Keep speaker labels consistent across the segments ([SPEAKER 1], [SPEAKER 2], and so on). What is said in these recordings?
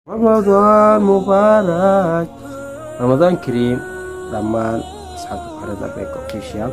[SPEAKER 1] ramadaan mubaarak ramadaan kariim dhammaan asxaabta kuxirada beeka official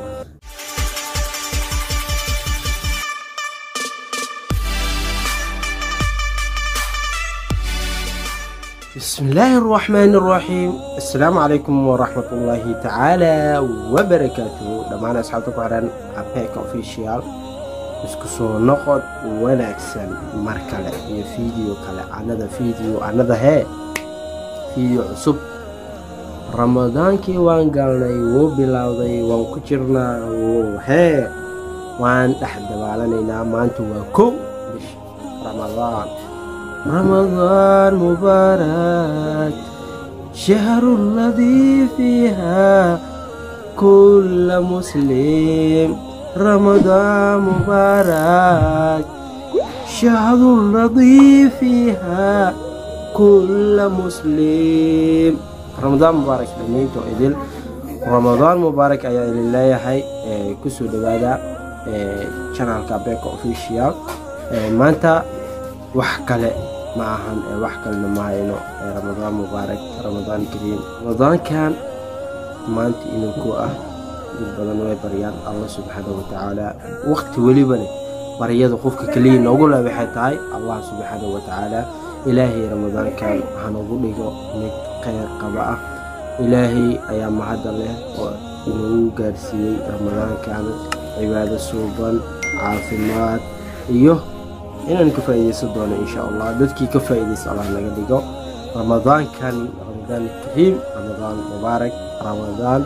[SPEAKER 1] بسم الله الرحمن الرحيم السلام عليكم ورحمة الله تعالى وبركاته دمان أصحابتك وعران أبيك أوفيشيال isku soo noqod wanaagsan mar kale iyo fiideo kale anada fiideo anada hee fiideo cusub ramadaankii waan galnay wuu bilowday waan ku jirnaa wuu hee waan dhex dabaallanaynaa maanta waa kow bish ramadaan ramadaan mubaarak shahru ladii fiiha kulla muslim رمضان مبارك شهر رضي فيها كل مسلم رمضان مبارك دمينتو إدل رمضان مبارك أيا إلى يحي كسو دوادا channel كابيك official maanta wax kale ma ahan wax kalena ma hayno ramadaan mubaarak ramadaan kariim ramadaankan maanta inuu ku ah dad badan way baryaan allah subxaana watacaala waqti welibane baryada qofka keliya noogu le waxay tahay allah subxaana watacaala ilaahay ramadaankan hanogu dhigo mid kheyr qaba ah ilaahay ayaa mahadda leh oo inagu gaarsiiyey ramadaankan cibaado suuban caafimaad iyo inaan ka faa'iidaysan doono insha allah dadkii ka faa'iidaysa allah naga dhigo ramadaankan ramadaan kariim ramadaan mubaarak ramadaan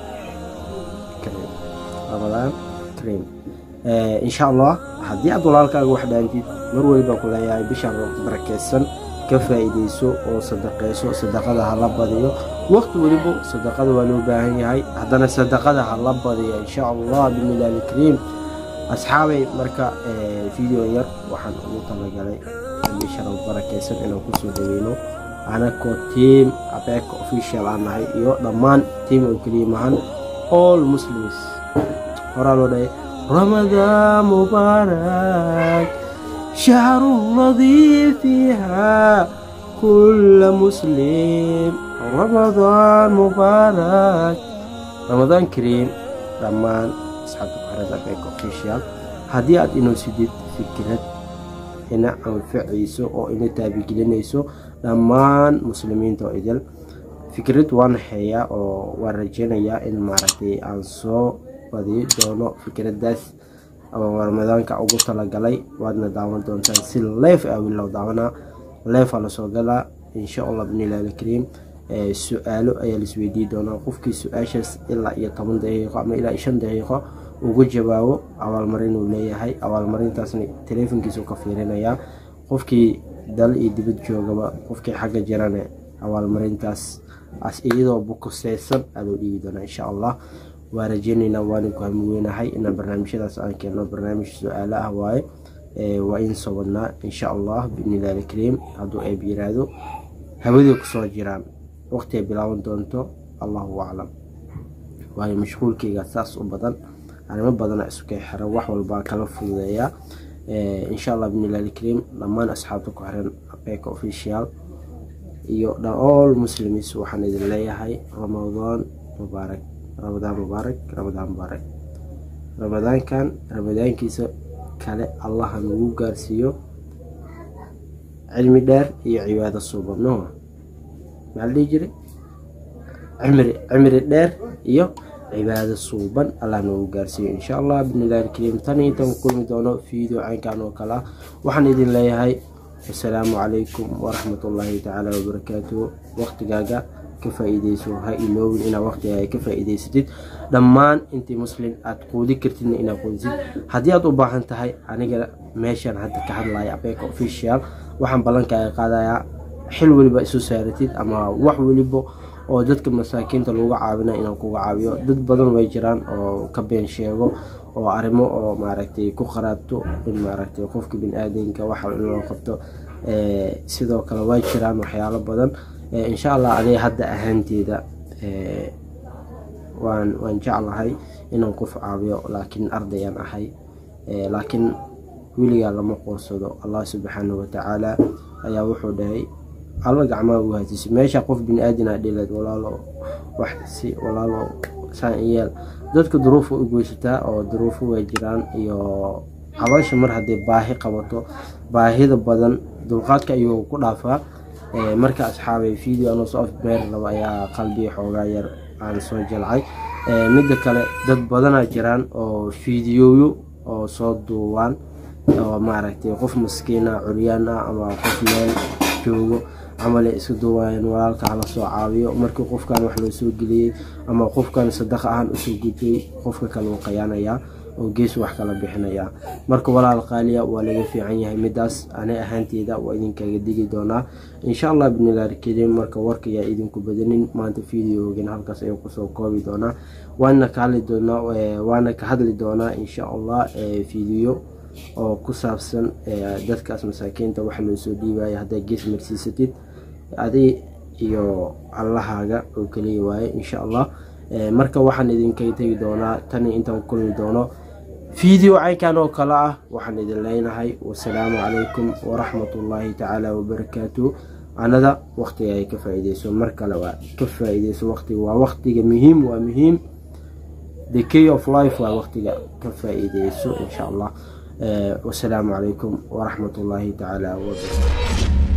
[SPEAKER 1] ramadaan kariim insha allah haddii aad walaalkaaga wax dhaantid mar weliba ku leeyahay bishaan barakeysan ka faa'iidayso oo sadaqeyso sadaqada ha la badiyo waqti weliba sadaqada waa loo baahan yahay haddana sadaqada ha la badiyo insha allah bimilaali kariim asxaabay marka video yar waxaan ugu talagalay bishaan barakeysan inaan kusoo dhaweyno anakoo tiam abeeka official aan nahay iyo dhammaan tiam oo keliya mahan all muslims horaa loo dhahay ramadaan mubaarak shahru ladii fiiha kulla muslim ramadaan mubaarak ramadaan kariim dhammaan asxaabta kuxirada beeka official haddii aad inoo sidid fikrad ina anfacayso oo ina taabigelinayso dhammaan muslimiinta oo idil fikrad waan hayaa oo waan rajeynayaa in maaragtay aan soo badiyi doono fikradaas oo ramadaanka ugu talagalay waadna daawan doontaan si leef ah wilow daawanaa leefaa lasoo galaa insha allah binilaali kariim su-aalo ayaa laisweydii doonaa qofkii su-aashaas ilaa iyo toban daqiiqo ama ilaa iyo shan daqiiqo ugu jawaabo abaalmarin uu leeyahay abaalmarintaasna taleefonkiisuu ka fiirinayaa qofkii dal iyo dibad joogaba qofkii xagga jirane abaalmarintaas iyadoo bukuseysan aa loo dhiibi doonaa insha allah waa rajeyneynaa waana ku hamweynahay inaan barnaamijyadaas aan keenno barnaamij su-aalo ah waaye waa in soo wadnaa insha allah binilaali kariim hadduu eeb yiraahdo hawadii kusoo jiraan waqti ay bilaaban doonto allahu aclam waayo mashquulkeyga saas u badan arrimo badana iskay xira wax walbaa kala fududeeyaa insha allah binilaali kariim dhammaan asxaabta ku xiran abeeka official iyo all muslimis waxaan idin leeyahay ramadaan mubaarak ramadaan mubaarak ramadaan mubaarak ramadaankan ramadaankiisa kale allaha nagu gaarsiiyo cilmi dheer iyo cibaado suuban no maxaa la dhihi jiray cimri cimri dheer iyo cibaado suuban allah nagu gaarsiiyo insha allah binilahi kariim tan intaan ku kulmi doono video caynkan oo kale ah waxaan idin leeyahay asalaamu calaykum waraxmatullaahi tacaala wabarakaatuhu waqtigaaga ka faa'iideyso ha iloowin inaad waqtigaaga ka faa'iideysatid dhammaan intii muslim aad quudi kartidna inaad quudisid haddii aad u baahan tahay aniga meeshaan hadda ka hadlaya abeeka official waxaan ballankaaga qaadayaa xil weliba isu saaratid ama wax weliba oo dadka masaakiinta lagu caawina inaan kuga caawiyo dad badan way jiraan oo ka been sheego oo arrimo oo maaragtay ku qaraabto in maaragtay qofka bini-aadanka waxa in loo qabto sidoo kale way jiraan waxyaalo badan insha allah adiga hadda ahaanteeda waan waan jeclahay inaan qof caawiyo laakiin ardayaan ahay laakiin weligaa lama qoorsado allah subxaana watacaala ayaa wuxuu dhahay alla gacmaha u haajisay meesha qof bini aadin aa dhileed walaalo wax si walaalo saan iyeel dadka duruufa u goysataa oo duruufo way jiraan iyo caloosha mar haddii baahi qabato baahida badan dulqaadka ayuu ku dhaafaa marka asxaabay video anoo soo afbeer raba ayaa qalbiga xoogaa yar aan soo jalcay midda kale dad badanaa jiraan oo fiidiyooyo oo soo duubaan oo maaragtay qof maskiina curyaan ah ama qof meel joogo camale iska duubayaan walaalka hala soo caawiyo markii qofkan wax loo soo geliyey ama qofkan sadaqa ahaan usoo gudbay qofka kale uu qayaanayaa oo gees wax kala bixinayaa marka walaal qaaliya waa laga fiican yahay midaas ani ahaanteeda waa idinkaga digi doonaa insha allah binilaar kariim marka warkayaa idinku badanin maanta videogan halkaas ayuu kusoo koobi doonaa waana ka hadli doonaa waana ka hadli doonaa insha allah video oo ku saabsan dadkaas masaakiinta waxa loo soo dhiibaya haddaa gees marsiisatid adi iyo allahaaga oo keliya waaye insha allah marka waxaan idinkaga tegi doonaa tani intaan kulmi doono video caynkan oo kale ah waxaan idin leenahay wasalaamu calaykum waraxmatullaahi tacaala wabarakaatu anada waqtiga ay ka faa-ideyso mar kale waa ka faa-ideyso waqtiga waa waqtiga muhiim waa muhiim the key of life waa waqtiga ka faa-ideyso insha allah wasalaamu calaykum waraxmatullaahi tacaala wabarakaatu